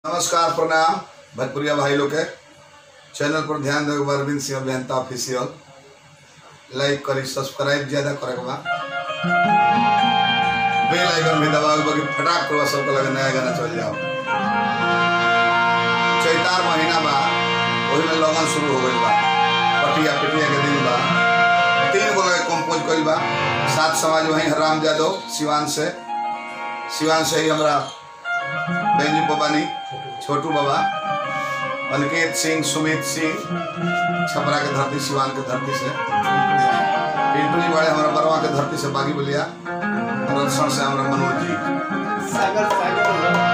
नमस्कार प्रणाम भोजपुरिया भाई लोग के चैनल पर ध्यान देवे अरविंद सिंह अभियंता ऑफिशियल लाइक करी सब्सक्राइब ज्यादा करे के बा बेल आइकन भी दबाओ बाकी फटाक करवा सबको लगे नया गाना चल जाओ चैतार महीना बा वही में लगन शुरू हो गइल बा पटिया पिटिया के दिन बा तीन गो लगे कंपोज कइल बा सात समाज वहीं राम यादव सिवान से सिवान से ही हमरा बेंजू बाबानी छोटू बाबा अनिकेत सिंह सुमित सिंह छपरा के धरती सिवान के धरती से पिंटू जी बड़े हमारा बरवा के धरती से बागी बलिया रनसर से हमारा मनोज जी सागर सागर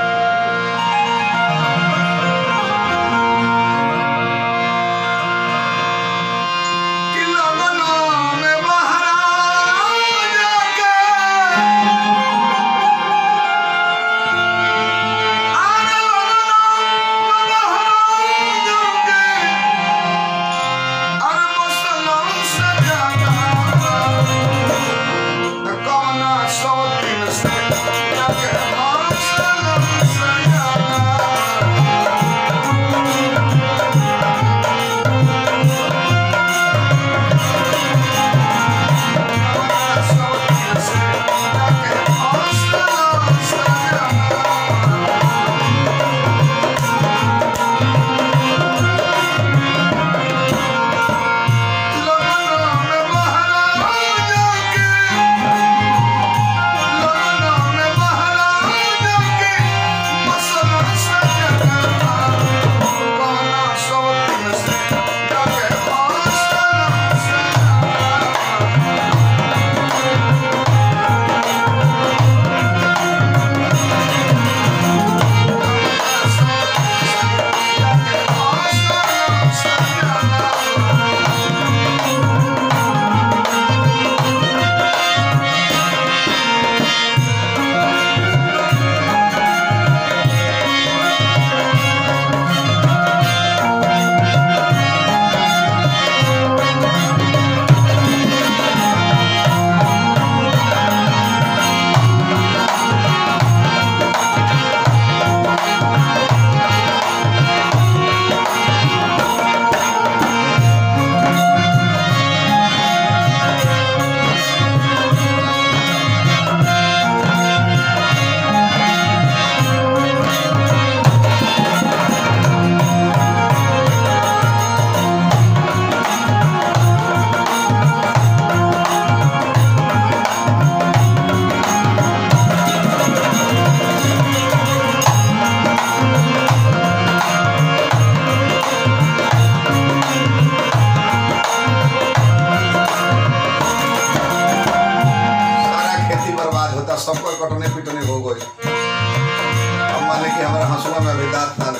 कि लगनों में बहरा जाके आरे लगनों में बहरा जाके अरे मुसलम से जागा न कौना सौ दिन से जाके मुसलम से जागा सारा खेती बर्बाद होता सबको कटने पिटने हो गई अब मान ली कि हमारा हंसुआ में अभी दांत ना